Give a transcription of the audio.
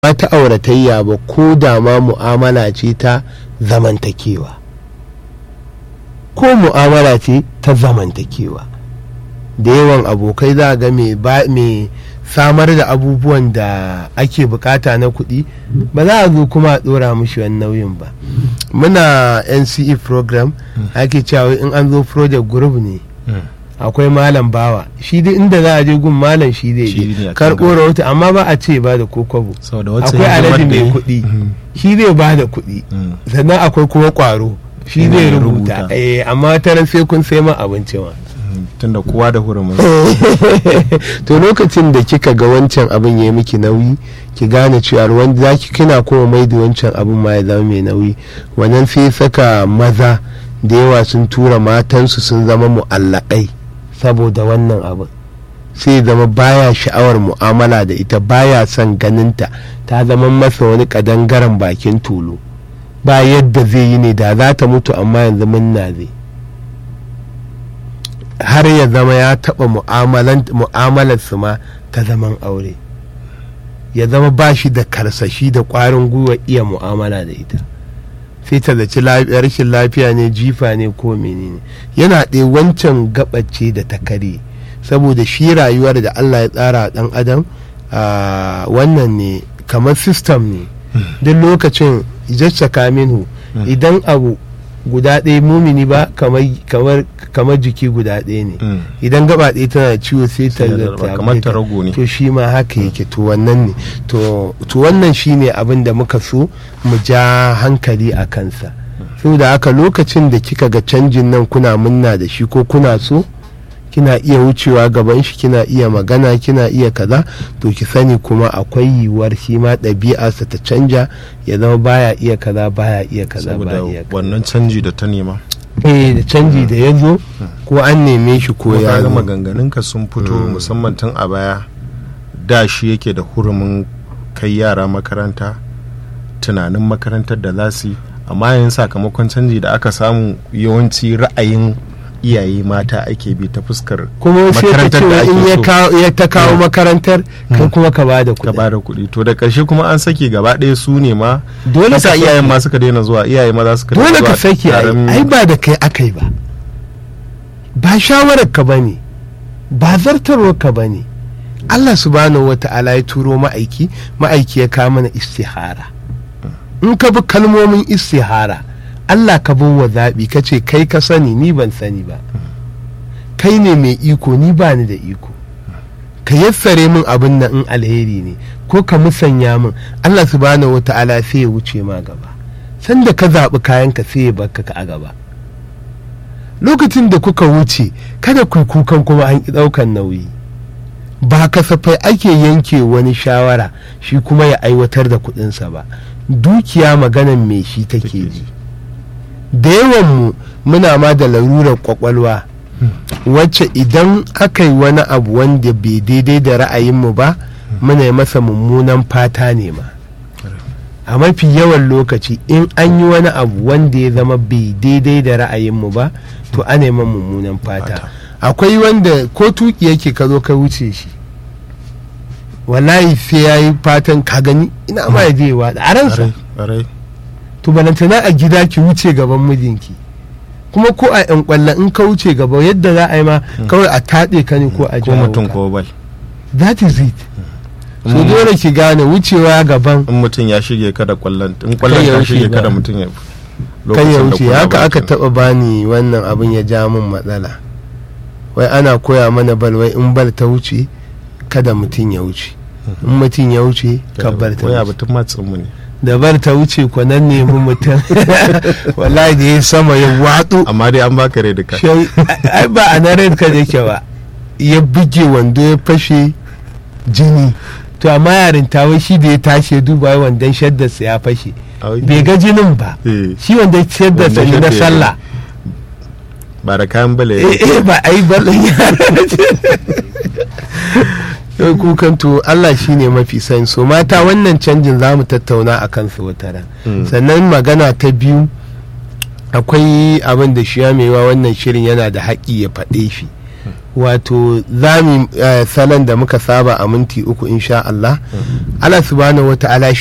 ma ta auratayya ba ko da ma mu'amala ce ta zamantakewa ko mu'amala ce ta zamantakewa da yawan abokai za ga mai samar da abubuwan da ake bukata na kuɗi ba za a zo kuma a ɗora mushi wani nauyin ba muna nce program ake cewa in an zo project group ne akwai malam bawa shi dai inda za a je gun malam shi zai je karɓo rahoto amma ba a ce ba da kokobo akwai alhaji mai kuɗi shi zai ba da kuɗi sannan akwai kuma ƙwaro shi zai rubuta amma taron sai kun sai ma abinci ma tunda kowa da hurumin to lokacin da kika ga wancan abin ya miki nauyi ki gane cewa wanda zaki kina kuma mai da wancan abin ma ya zama mai nauyi wannan sai saka maza da yawa sun tura matansu sun zama mu'allakai saboda wannan abin sai zama baya sha'awar mu'amala da ita baya son ganinta ta zama masa wani kadangaren bakin tulu ba yadda zai yi ne da za ta mutu amma yanzu munna zai har ya zama ya taɓa mu'amalarsu ma ta zaman aure ya zama ba shi da karsashi da ƙwarin gwiwa iya mu'amala da ita sai ta zaci rashin lafiya ne jifa ne ko menene yana ɗaya wancan gabace da ta kare saboda shi rayuwar da allah ya tsara ɗan adam wannan ne kamar system ne duk lokacin jacca minhu idan abu guda ɗaya mumini ba kamar jiki guda ɗaya ne idan gaba ɗaya tana ciwo sai ta kamar ta rago ne to shi ma haka yake to wannan ne to wannan shi ne abin da muka so mu ja hankali a kansa saboda haka lokacin da kika ga canjin nan kuna munna da shi ko kuna so kina iya wucewa gaban shi kina iya magana kina iya kaza to ki sani kuma akwai yiwuwar shi ma ɗabi'arsa ta canja ya zama baya iya kaza baya iya kaza saboda baya iya kaza wannan canji da ta nema eh da canji da ya zo ko an neme shi ko ya ga zo maganganunka sun fito musamman tun a baya da shi yake da hurumin kai yara makaranta tunanin makarantar da za su yi amma yin sakamakon canji da aka samu yawanci ra'ayin iyaye mata ake bi ta fuskar kuma sai ka makarantar da ce in ya ake so kawo- ya ta kawo makarantar kai kuma ka ba da ka kuɗi ba da kuɗi to da ƙarshe kuma an sake gaba ɗaya su ne ma dole sa ka iyayen ma suka daina zuwa iyaye maza suka daina dole zuwa ka saki ai taron- ai ba da kai aka yi ba ba shawarar ka bane ba zartarwar ka bane Allah subhanahu wa ta'ala ya turo ma'aiki ma'aiki ya kawo mana istihara in ka bi kalmomin istihara Allah ka bin wa zaɓi ka ce kai ka sani ni ban sani ba kai ne mai iko ni ba ni da iko ka yassare min abin nan in alheri ne ko ka musanya min Allah subhanahu wa ta'ala sai ya wuce ma gaba sanda ka zaɓi kayanka sai ya baka ka a gaba lokacin da kuka wuce kada ku yi kukan kuma an ƙi ɗaukan nauyi ba kasafai ake yanke wani shawara shi kuma ya aiwatar da kuɗinsa ba dukiya maganan me shi take ji da yawan mu muna ma da larurar kwakwalwa wacce idan aka yi wani abu wanda bai daidai da ra'ayinmu ba muna yi masa mummunan fata ne ma a mafi yawan lokaci in an yi wani abu wanda ya zama bai daidai da ra'ayinmu ba to ana yi mummunan fata akwai wanda ko tuki yake ka zo ka wuce shi wallahi sai ya yi fatan ka gani ina ma ya je wa a ransa Ƙwarai, ƙwarai. to balantana a gida ki wuce gaban mijinki kuma ko a yan kwallon in ka wuce gaba yadda za a yi ma kawai a taɗe ka ne ko a ko jawo mutum ka ko bal that is it so Mm. dole ki gane wucewa gaban in mutum ya shige ka da kwallon in kwallon ya ya wuce shige ka ba. da mutum ya kan ya lokacin da wuce kuna haka aka bakin. taba bani wannan abin ya ja min matsala wai ana koya mana bal wai in bal ta wuce kada mutum ya wuce in mutum ya wuce ka bar ta wai wuce abu tun matsin mu ne da bar ta wuce ko nan ne mun mutum wallahi da ya sama ya watsu amma dai an baka rai duka Shai- ai ba a na red card yake ba ya buge wando ya fashe jini to amma yarin wai shi da ya tashi ya duba wai wandon shaddarsa ya fashe Ai, bai ga jinin ba eh, shi wanda shaddarsa ne Wandon na shadda ya sallah ba da kayan bala ya eh eh, ba a yi balon yara yau kukan to Allah shi ne mafi sani so mata wannan canjin za mu tattauna a kansu wata ran Mm. sannan magana ta biyu akwai abin da shi ya maiwa wannan shirin yana da haƙƙi ya faɗe shi wato zami salon da muka saba a minti uku insha Allah Allah subhanahu wa ta'ala